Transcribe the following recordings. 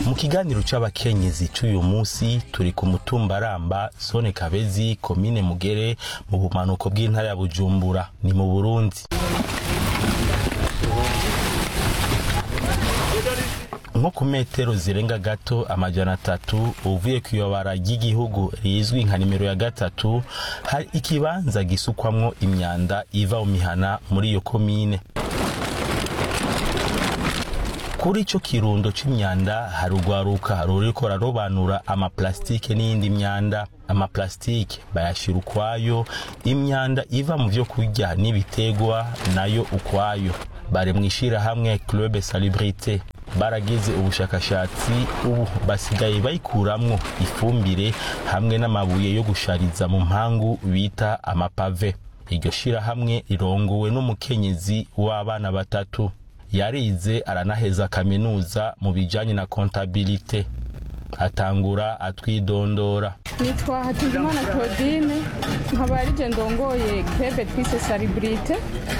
mu kiganiro c'abakenyezi c'uyu munsi turi ku mutumba ramba zone kabezi komine mugere mu bumanuko bw'intara ya bujumbura ni mu burundi nko ku metero zirenga gato amajana atatu uvuye ku iyobara ry'igihugu rizwi nka nimero ya gatatu hari ikibanza gisukwamwo imyanda iva mu mihana muri iyo komine kuri ico kirundo c'imyanda hari urwaruka ruriko rarobanura amaplastike n'iyindi myanda amaplastike bayashira ukwayo imyanda iva mu vyo kurya n'ibitegwa nayo ukwayo bari mw'ishirahamwe club salubrité baragize ubushakashatsi ubu basigaye bayikuramwo ifumbire hamwe n'amabuye yo gushariza mu mpangu bita amapave iryo shirahamwe rirongowe n'umukenyezi w'abana batatu yarize aranaheza kaminuza mu bijanye na kontabilite atangura atwidondora nitwa hatungimana claudine nkaba arije ndongoye krebe twise salibrite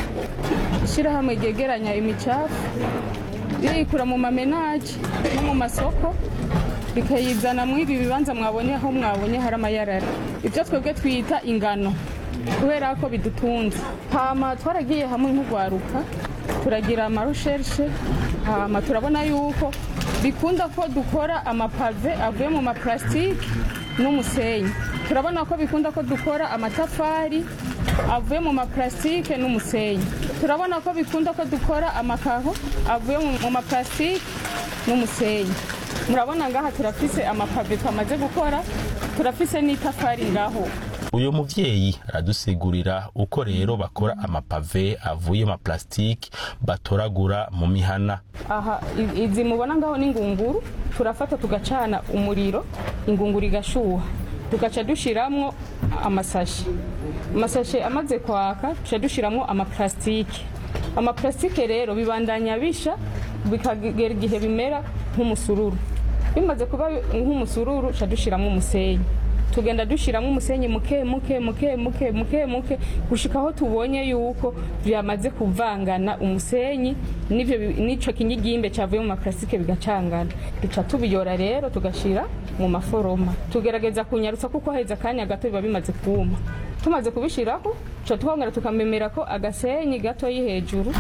ishyirahamwe ryegeranya imicafu riyikura mu mamenaje no mu masoko rikayizana muri ibi bibanza mwabonye aho mwabonye hari amayarara ibyo twebwe twita ingano kubera ko bidutunze hama twaragiye hamwe nk'urwaruka turagira amarusherishe hama turabona yuko bikunda ko dukora amapave avuye mu maparasitike n'umusenyi turabona ko bikunda ko dukora amatafari avuye mu maparasitike n'umusenyi turabona ko bikunda ko dukora amakaho avuye mu maparasitike n'umusenyi murabona ngaha turafise amapave twamaze gukora turafise n'itafari ngaho uyu muvyeyi aradusigurira uko rero bakora amapave avuye mu maplastike batoragura mu mihana aha i- izi mubona ngaho ni ingunguru turafata tugacana umuriro ingunguru igashuha tugaca dushiramwo amasashi amasashe amaze kwaka tuca dushiramwo amaplastike amaplastike rero bibandanya bisha bikagera igihe bimera nk'umusururu bimaze kuba nk'umusururu tuca dushiramwo umusenyi tugenda dushyiramo umusenyi muke muke muke muke muke muke gushika aho tubonye yuko byamaze kuvangana umusenyi n'ivyo bi- n'ico kinyigimbe cyavuye mu makarasike bigacangana duca tubiyora rero tugashyira mu maforoma tugerageza kunyarutsa kuko haheze akanya gato biba bimaze kuma tumaze kubishiraho tuca twongera tukamemera ko agasenyi gatoyi hejuru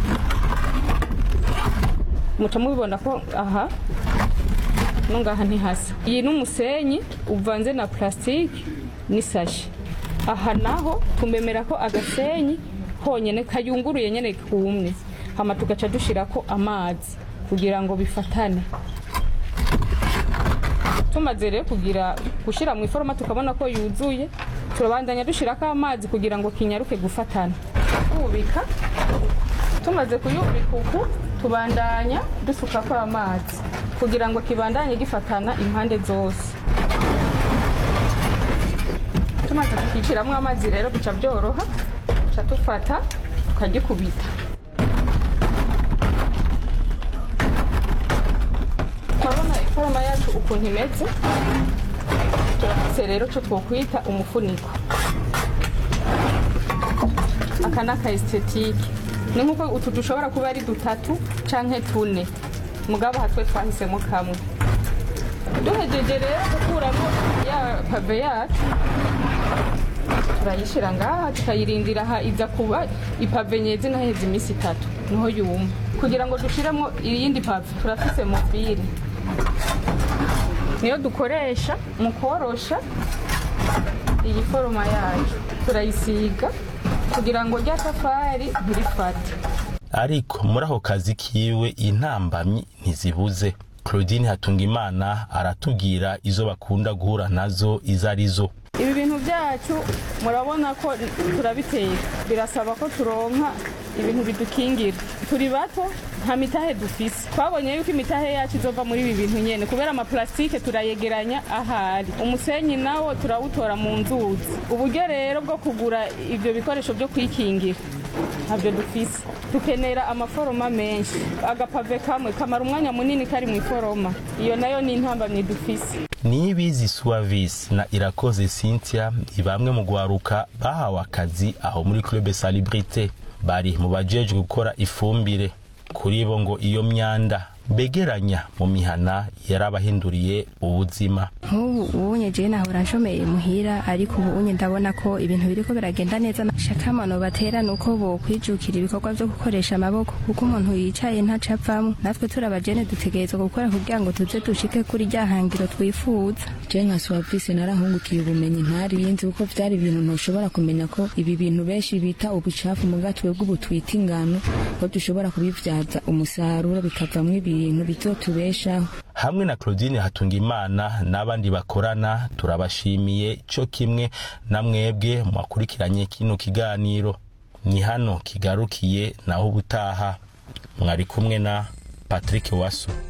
muca mubibona ko aha no ngaha ntihasa iyi ni umusenyi uvanze na plastique n'isashi aha naho tumemera ko agasenyi honyene kayunguruye nyene kumwe hama tugaca dushirako amazi kugira ngo bifatane tumaze rero kugira gushira mu iforoma tukabona ko yuzuye turabandanya dushirako amazi kugira ngo kinyaruke gufatana kubika tumaze kuyubika uku tubandanya dusukako amazi kugira ngo kibandanye gifatana impande zose tumaze kukiciramo amazi rero bica byoroha tuca dufata tukagikubita turabona iforoma yacu ukuntu imeze turafise rero cyo twokwita umufuniko aka ni aka estetike ni nk'uko utu dushobora kuba ari dutatu canke tune mugabo aha twe twahisemo kamwe duhejeje rero gukuramo ya pave yacu turayishira ngaha tukayirindira aha iza kuba ipave nyezi naheze iminsi itatu niho yuma kugira ngo dushiremo iyindi pave turafise mobile niyo dukoresha mu korosha iyi foroma yacu turayisiga kugira ngo rya tafari ntirifate ariko muri ako kazi kiwe intambamyi ntizibuze claudine hatungimana aratubwira izo bakunda guhura nazo izo arizo ibi bintu byacu murabona ko turabiteka birasaba ko turonka ibintu bidukingira turi bato nta mitahe dufise twabonye yuko imitahe yacu izova muri ibi bintu nyene kubera amaplastike turayegeranya ahari umusenyi nawo turawutora mu nzuzi uburyo rero bwo kugura ivyo bikoresho byo kwikingira ntabyo dufise dukenera amaforoma menshi agapave kamwe kamara umwanya munini kari mu iforoma iyo nayo ni intambamyi dufise nibizi suavis na irakoze cynthia ni bamwe mu gwaruka bahawe akazi aho muri club salubrité bari mu bajejwe gukora ifumbire kuri bo ngo iyo myanda begeranya mu mihana yarabahinduriye ubuzima nk'ubu ubunye jewe nahora nshomeye muhira ariko ubu unye ndabona ko ibintu biriko biragenda neza shakamano batera nuko bokwijukira ibikorwa vyo gukoresha amaboko kuko umuntu yicaye ntaca avamwo natwe turi abajene dutegerezwa gukora kugira ngo tuze dushike kuri rya hangiro twifuza je nka suwavisi narahungukiye ubumenyi ntarinzi kuko vyari ibintu ntushobora kumenya ko ibi bintu benshi bita ubucafu muga twebwe ubu twita ingano ko dushobora kubivyaza umusaruro bikavamwo ibintu bizotubeshaho hamwe na Claudine Hatungimana n'abandi bakorana turabashimiye cyo kimwe na mwebwe mwakurikiranye kino kiganiro ni hano kigarukiye naho ubutaha mwari kumwe na Patrick Waso